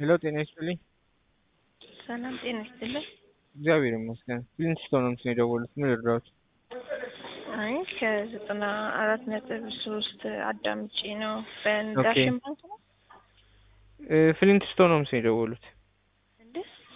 ሄሎ ጤና ይስጥልኝ። ሰላም ጤና ይስጥልኝ። እግዚአብሔር ይመስገን። ፕሪንስቶን ነው የደወሉት። ምን ልርዳዎት? አይ ከዘጠና አራት ነጥብ ሶስት አዳምጪ ነው። በዳሽን ባንክ ነው እ ፍሊንትስቶን ነው የደወሉት። እንዴ?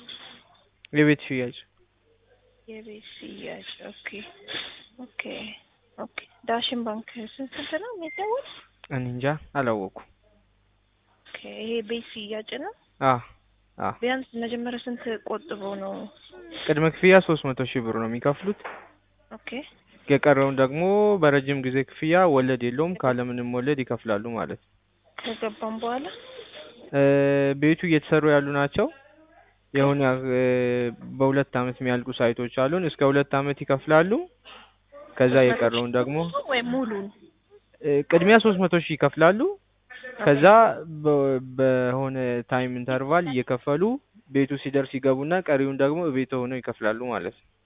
የቤት ሽያጭ የቤት ሽያጭ። ኦኬ ኦኬ ኦኬ። ዳሽን ባንክ ስንት ስንት ነው የሚደውል? እኔ እንጃ አላወኩም። ኦኬ ይሄ ቤት ሽያጭ ነው። አ አ ቢያንስ መጀመሪያ ስንት ቆጥበው ነው? ቅድመ ክፍያ ሶስት መቶ ሺህ ብር ነው የሚከፍሉት። ኦኬ የቀረውን ደግሞ በረጅም ጊዜ ክፍያ ወለድ የለውም ካለምንም ወለድ ይከፍላሉ ማለት ነው። ከገባም በኋላ እ ቤቱ እየተሰሩ ያሉ ናቸው። የሆነ እ በሁለት አመት የሚያልቁ ሳይቶች አሉን። እስከ ሁለት አመት ይከፍላሉ። ከዛ የቀረውን ደግሞ ወይ ሙሉን እ ቅድሚያ ሶስት መቶ ሺህ ይከፍላሉ። ከዛ በ- በሆነ ታይም ኢንተርቫል እየከፈሉ ቤቱ ሲደርስ ይገቡና ቀሪውን ደግሞ ቤት ሆነው ይከፍላሉ ማለት ነው።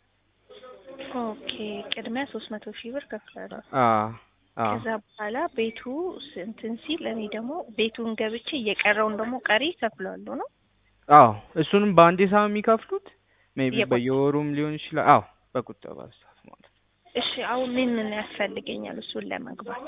ኦኬ ቅድሚያ ሶስት መቶ ሺህ ብር ከፍላለሁ። አ አ ከዛ በኋላ ቤቱ እንትን ሲል እኔ ደግሞ ቤቱን ገብቼ እየቀረውን ደግሞ ቀሪ ከፍላለሁ ነው። አዎ እሱንም በአንዴ ሳይሆን የሚከፍሉት ሜቢ የቆ- በየወሩም ሊሆን ይችላል። አዎ በቁጠባ ሰዓት ማለት ነው። እሺ አሁን ምን ምን ያስፈልገኛል እሱን ለመግባት?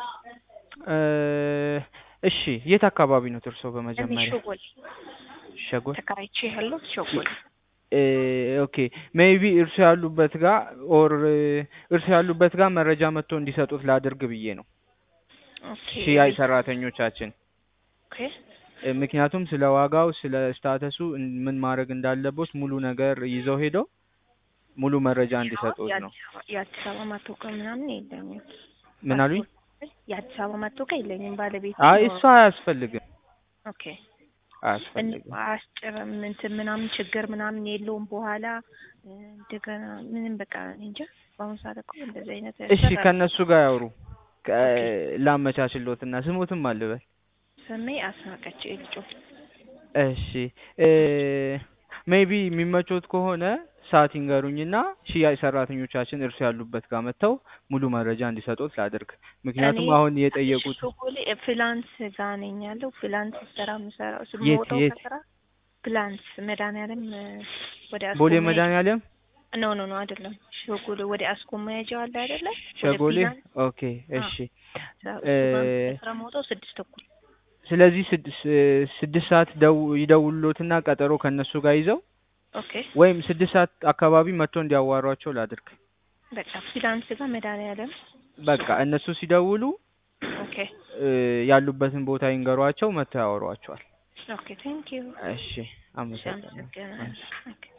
እ እሺ የት አካባቢ ነው እርስዎ እኔ በመጀመሪያ? ሸጎል ሸጎል ተከራይቼ ያለው ሸጎል። እ ኦኬ ሜቢ እርሱ ያሉበት ጋር ኦር እርሱ ያሉበት ጋር መረጃ መጥቶ እንዲሰጡት ላድርግ ብዬ ነው ኦኬ ሽያጭ ሰራተኞቻችን ኦኬ እ ምክንያቱም ስለ ዋጋው ስለ ስታተሱ እን- ምን ማድረግ እንዳለቦት ሙሉ ነገር ይዘው ሄደው ሙሉ መረጃ እንዲሰጡት ነው። የአዲስ አበባ- የአዲስ አበባ መታወቂያ ምናምን የለኝም። ምን አሉኝ? የአዲስ አበባ መታወቂያ የለኝም። ባለቤት አይ እሱ አያስፈልግም ኦኬ አያስፈልግም። አያስጭርም እንትን ምናምን ችግር ምናምን የለውም። በኋላ እ፣ እንደገና ምንም በቃ እኔ እንጃ። በአሁኑ ሰዓት እኮ እንደዚህ አይነት እሺ ያሰራል። ከእነሱ ጋር ያውሩ ከ- ኦኬ። ላመቻችሎትና ስሙትም አልበል ስሜ አስናቀች ልጮ እሺ እ ሜቢ የሚመቾት ከሆነ ሰዓት ይንገሩኝና ሽያጭ ሰራተኞቻችን እርሱ ያሉበት ጋር መጥተው ሙሉ መረጃ እንዲሰጡት ላድርግ። ምክንያቱም እኔ አሁን የጠየቁት ሾጎሌ ፍላንስ ጋር ነኝ ያለው። ፍላንስ ስራ የምሰራው የት ስሞታው የት? ከስራ ፍላንስ መድኃኒዓለም እ፣ ወደ አስኮ ቦሌ መሄጃ- መድኃኒዓለም ኖ ኖ ኖ አይደለም። ሾጎሌ ወደ አስኮ መሄጃው አለ አይደለ? ወደ ሸጎሌ። ፊላንስ ኦኬ እሺ። እሱ እ፣ ጋር ስራ መውጣው ስድስት ተኩል ስለዚህ ስድስት ስድስት ሰዓት ደው ይደውሉትና ቀጠሮ ከእነሱ ጋር ይዘው ኦኬ ወይም ስድስት ሰዓት አካባቢ መጥቶ እንዲያዋሯቸው ላድርግ። በቃ ፊላንስ ጋር መድኃኒዓለም በቃ እነሱ ሲደውሉ ኦኬ እ፣ ያሉበትን ቦታ ይንገሯቸው፣ መጥተው ያወሯቸዋል። ኦኬ ቴንክ ዩ እሺ አመሰግናለሁ። አመሰግናለሁ። ኦኬ